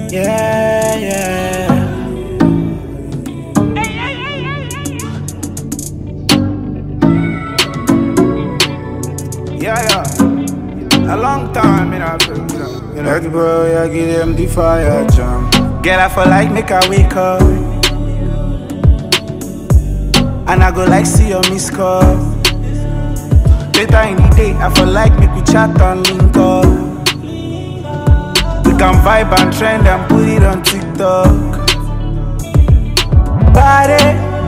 Yeah, yeah. Yeah, yeah. A long time, you know, you know. You know. Like bro, yeah, give them the fire jam. Girl, I feel like make her wake up. And I go like see your miss call. Later in the day, I feel like make we chat and link up. We can vibe and trend and put it on TikTok. Body,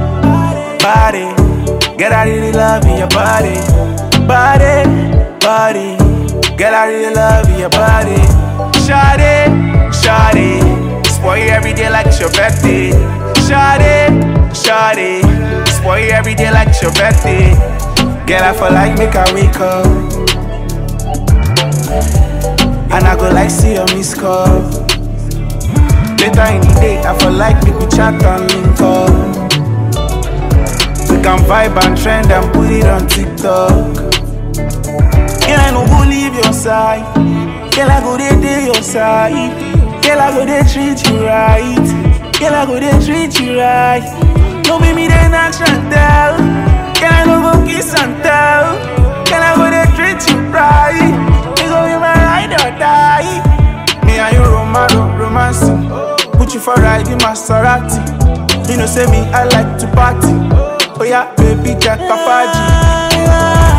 body, girl, I really love your body. Body, body, girl, I really love your body. Shawty, shawty, spoil you every day like it's your birthday. Shawty, shawty, spoil you every day like it's your birthday. Girl, I feel like make her wake up. And I go like see your miss call. Later in the day, I feel like make we chat and link up. We can vibe and trend and put it on TikTok. Girl, I no go leave your side. Girl, I go dey dey your side. Girl, I go dey treat you right. Girl, I go dey treat you right. No be me dey knock and tell. Girl, I no go kiss and tell. Girl, I go dey treat you right. You go be my ride or die. Me and you romance, romancing. Put you for ride in Maserati. You know, say me, I like to party. Oh yeah, baby, Jack Papaji.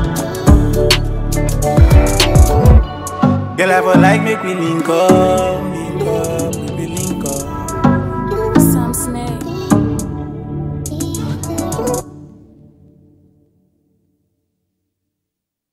Girl, I feel like make we link up.